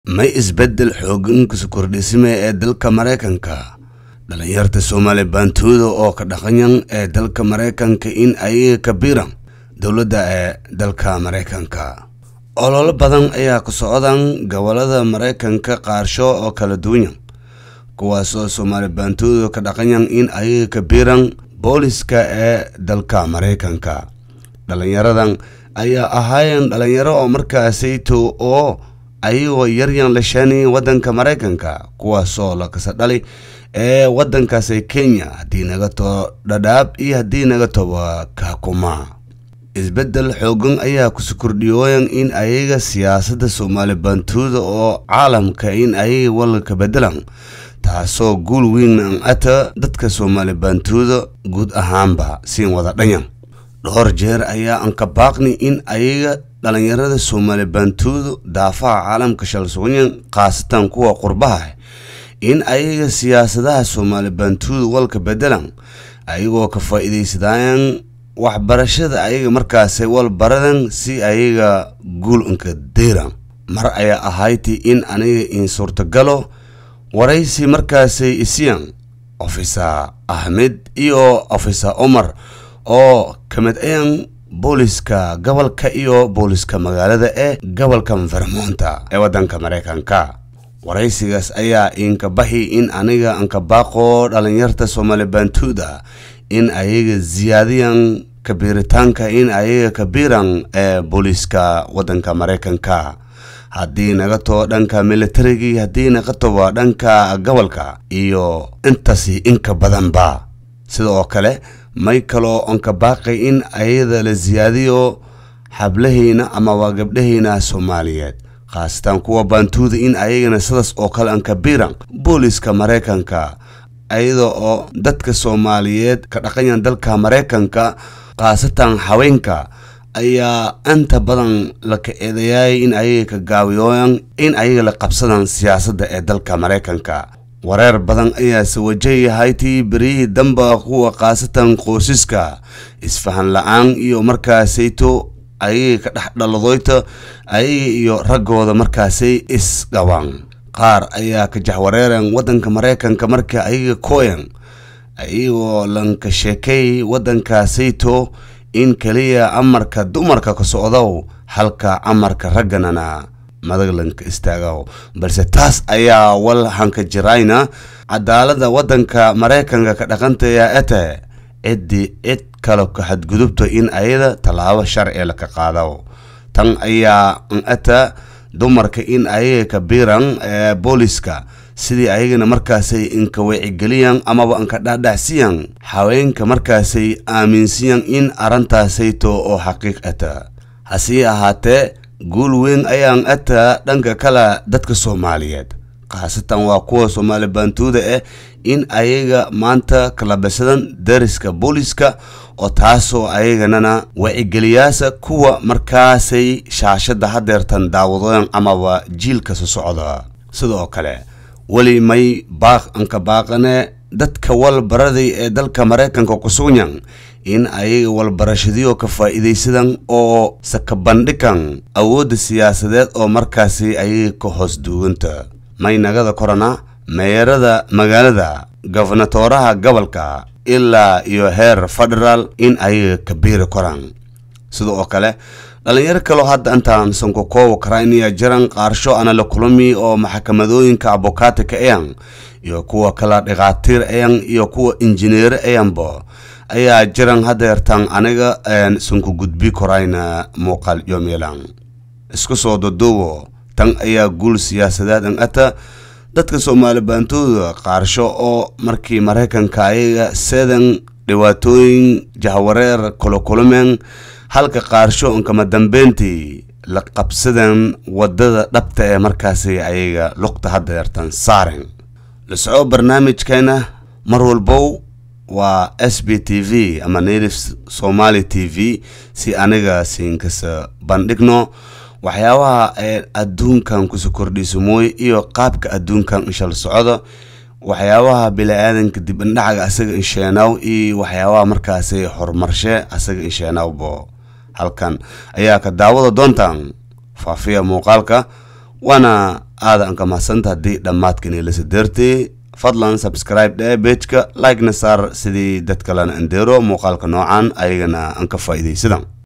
may isbeddel xooggan kuso kordhisime ee dalka maraykanka dhalinyarta soomaali baantuuda oo ka dhaqanyan ee dalka maraykanka in ay kabiran dowladda ee dalka maraykanka ololo badan ayaa ku socdan gobolada maraykanka qaarsho oo kala duwanyan kuwaasoo soomaali baantuuda ka dhaqanyan in ay kabiran booliska ee dalka maraykanka dhalinyaradan ayaa ahaayeen dhalinyaro oo markaasayto oo ayagoo yaryan la shaanayay waddanka maraykanka kuwaasoo la kasa dhali ee waddankaasi kenya haddii naga too dhadhaab iyo haddii naga toba kaakuma isbeddel xoogan ayaa kusi kordhiyooyan in ayaga siyaasadda soomaali baantuuda oo caalamka in ayaga walka bedelan taasoo guul weyn an ata dadka soomaali baantuuda guud ahaanba siin wada dhanyan dhowr jeer ayaa an ka baaqni in ayaga dhalinyarada soomaali baantuudu daafaha caalamka shalsuganyan khaasatan kuwa qurbaha in ayaga siyaasadaha soomaali baantuudu walka bedelan ayagoo ka faa-iideysadaayan waxbarashada ayaga markaasay wal baradan si ayaga guul unka deyran mar ayaa ahayti in aniga in suurtagalo waraysi markaasay isiyan ofisa ahmed iyo ofisa omar oo ka mid ayan booliska gobolka iyo booliska magaalada ee gobolka vermonta ee waddanka maraykanka waraysigaas ayaa inka baxi in aniga anka baaqo dhalinyarta soomaali baantuuda in ayaga ziyaadiyan kabiiritaanka in ayaga kabiiran ee booliska waddanka maraykanka haddii naga too dhanka militarigii haddii naga toba dhanka gobolka iyo intasi inka badanba sida oo kale may kaloo onka baaqay in ayada la siyaadiyo xablahayna ama waa gabdhahayna soomaaliyeed khaasatan kuwa baantuuda in ayagana sidaas oo kale an kabiiran booliska maraykanka ayada oo dadka soomaaliyeed ka dhaqanyan dalka maraykanka khaasatan haweenka ayaa inta badan laka eedayaay in ayaga ka gaawiyooyan in ayaga la qabsadaan siyaasadda ee dalka maraykanka wareer badan ayaase wajahayahay tii beryihii damba kuwa khaasatan qoysiska isfahan la-aan iyo markaasayto ayaga ka dhex dhaladoyta ayaga iyo raggooda markaasay isqabaan qaar ayaa ka jaxwareeran waddanka maraykanka marka ayaga kooyan ayagoo lanka sheekay waddankaasayto in keliya amarka dumarka ka socdow halka amarka ragganana madaglanka istaagow balse taas ayaa wal hanka jirayna cadaalada waddanka maraykanka ka dhaqantaya ete ciddii cid kale ka xadgudubta in ayada tallaabo sharci laka qaado tan ayaa an ata dumarka in ayaga ka biiran ee booliska sidii ayagana markaasay inka wacigeliyan amaba anka dhaadhacsiyan haweenka markaasay aaminsiyan in arrintaasayto oo xaqiiq ata hasii ahaatee guul weyn ayaan ataa dhanka kale dadka soomaaliyeed khaasatan waa kuwa soomaali baantuuda ah in ayaga maanta kalabasadan dariska booliska oo taasoo ayaganana wacigeliyaasa kuwa markaasay shaashadda hadeertan daawadooyan amaba jiilka soo socda sidoo kale weli may baaq anka baaqane dadka walbaraday ee dalka maraykanka ku sugnan in ayaga walbarashadiyo ka faa-iidaysadan oo sakabandhigan awoodda siyaasadeed oo markaasi ayaga ka hoos duuganta maynagada korana meeyarada magaalada gofnatooraha gobolka ilaa iyo heer federaal in ayaga kabiiri koraan sida oo kale dhalinyaro kaloo hadda intaan sankokoowa karayniya jiran qaarsho ana la kulami oo maxakamadooyinka abokaatika ayan iyo kuwa kala dhikaatiir ayan iyo kuwa injineer ayanbo ayaa jiran hadeertan aniga sanku gudbi korayna muuqaal yomeelan isku soo daduubo tan ayaa guul siyaasadeed an ata dadka soomaali baantooda qaarsho oo markii maraykanka ayaga seedan dhibaatooyin jahwareer kolokulomeen halka qaarsho inkama dambeyntii la qabsadan wadada dhabta ee markaasi ayaga luqta hadeertan saaren la soco barnaamijkeena mar walbow waa s b t v ama native somaali t v si aniga siinkasa bandhigno waxyaabaha ee adduunkan kuso kordhiso mooye iyo qaabka adduunkan inshal socdo waxyaabaha bili-aadanka dib indhacaga asaga insheenaw iyo waxyaabaha markaasi horumarshe asaga insheenawbo halkan ayaa ka daawada doontaan faafiya muuqaalka waana aada anka mahsanta haddii dhammaadkani lasa deertay fadlan subscribe dhee bejka like-na saar sidii dad kalena andeero muuqaalka noocan ayagana an ka faa'iidaysadan